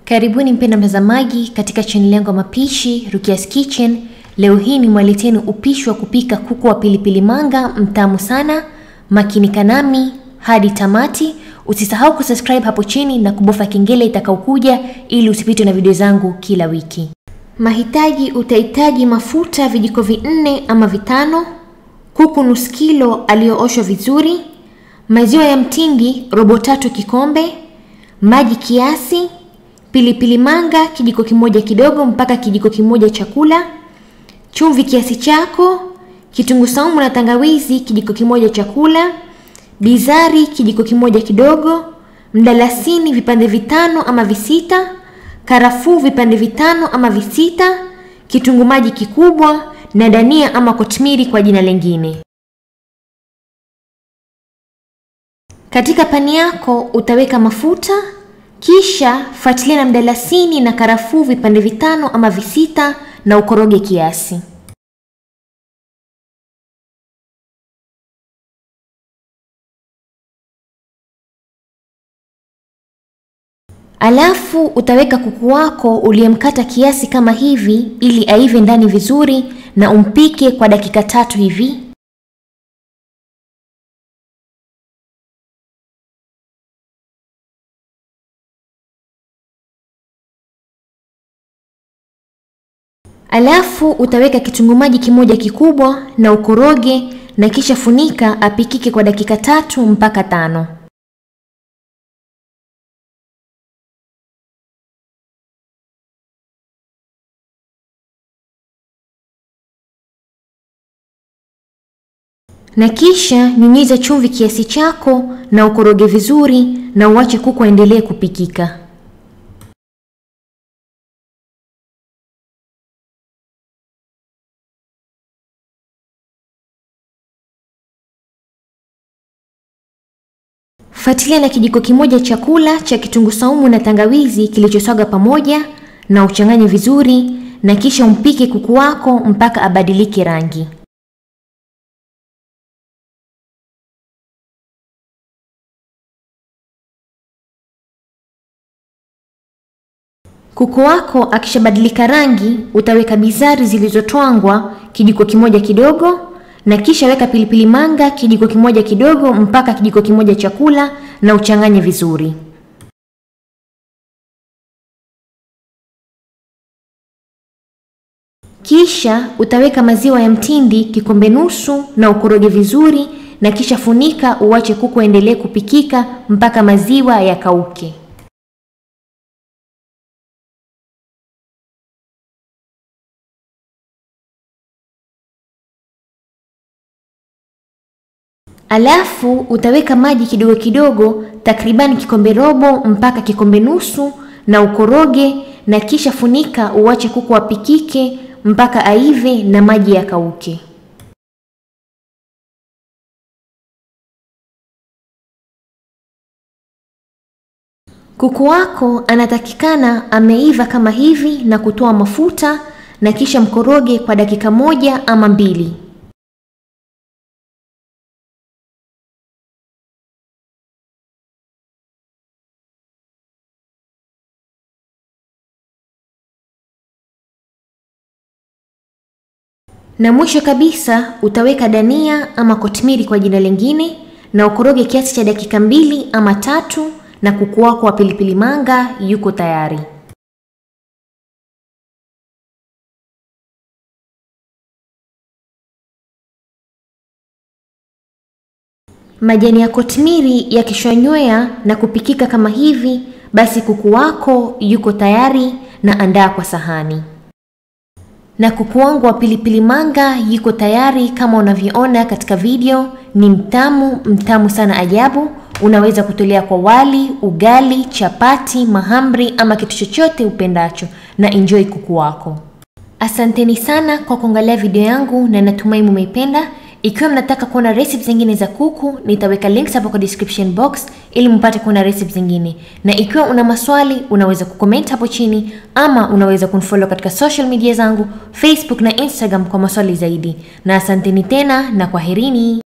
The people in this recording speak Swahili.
Karibuni mpenda mtazamaji katika chaneli yangu ya mapishi Rukia's Kitchen. Leo hii ni mwaleteni upishi wa kupika kuku wa pilipili manga mtamu sana. Makinika nami hadi tamati. Usisahau kusubscribe hapo chini na kubofya kengele itakaokuja ili usipitwe na video zangu kila wiki. Mahitaji: utahitaji mafuta vijiko vinne ama vitano, kuku nusu kilo aliyooshwa vizuri, maziwa ya mtindi robo tatu kikombe, maji kiasi, pilipili manga kijiko kimoja kidogo mpaka kijiko kimoja chakula, chumvi kiasi chako, kitunguu saumu na tangawizi kijiko kimoja chakula, bizari kijiko kimoja kidogo, mdalasini vipande vitano ama visita, karafuu vipande vitano ama visita, kitunguu maji kikubwa na dania ama kotimiri kwa jina lingine. Katika pani yako utaweka mafuta, kisha fuatilia na mdalasini na karafuu vipande vitano ama visita na ukoroge kiasi. Alafu utaweka kuku wako uliyemkata kiasi kama hivi ili aive ndani vizuri na umpike kwa dakika tatu hivi. Alafu utaweka kitunguu maji kimoja kikubwa na ukoroge na kisha funika apikike kwa dakika tatu mpaka tano. Na kisha nyunyiza chumvi kiasi chako na ukoroge vizuri na uache kuku aendelee kupikika. Fuatilia na kijiko kimoja chakula cha kitunguu saumu na tangawizi kilichoswaga pamoja na uchanganye vizuri na kisha umpike kuku wako mpaka abadilike rangi. Kuku wako akishabadilika rangi, utaweka bizari zilizotwangwa kijiko kimoja kidogo na kisha weka pilipili manga kijiko kimoja kidogo mpaka kijiko kimoja chakula na uchanganye vizuri. Kisha utaweka maziwa ya mtindi kikombe nusu na ukoroge vizuri na kisha funika uache kuku aendelee kupikika mpaka maziwa yakauke. Alafu utaweka maji kidogo kidogo takribani kikombe robo mpaka kikombe nusu na ukoroge na kisha funika uache kuku apikike mpaka aive na maji yakauke. Kuku wako anatakikana ameiva kama hivi na kutoa mafuta na kisha mkoroge kwa dakika moja ama mbili. Na mwisho kabisa utaweka dania ama kotimiri kwa jina lingine na ukoroge kiasi cha dakika mbili ama tatu na kuku wako wa pilipili manga yuko tayari. Majani ya kotimiri yakishanywea na kupikika kama hivi, basi kuku wako yuko tayari na andaa kwa sahani. Na kuku wangu wa pilipili manga yuko tayari kama unavyoona katika video. Ni mtamu mtamu sana ajabu. Unaweza kutolea kwa wali, ugali, chapati, mahamri ama kitu chochote upendacho, na enjoy kuku wako. Asanteni sana kwa kuangalia video yangu na natumai mumeipenda. Ikiwa mnataka kuona recipe zingine za kuku, nitaweka links hapo kwa description box ili mpate kuona recipe zingine. Na ikiwa una maswali, unaweza kucomment hapo chini ama unaweza kunifollow katika social media zangu Facebook na Instagram kwa maswali zaidi. Na asanteni tena na kwaherini.